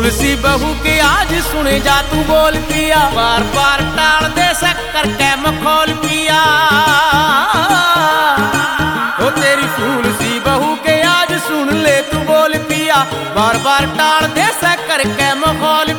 फूल सी बहू के आज सुने जा तू बोल पिया बार बार टाल दे शक्कर के मखौल पिया ओ तेरी फूल सी बहू के आज सुन ले तू बोल पिया बार बार टाल दे शक्कर के मखौल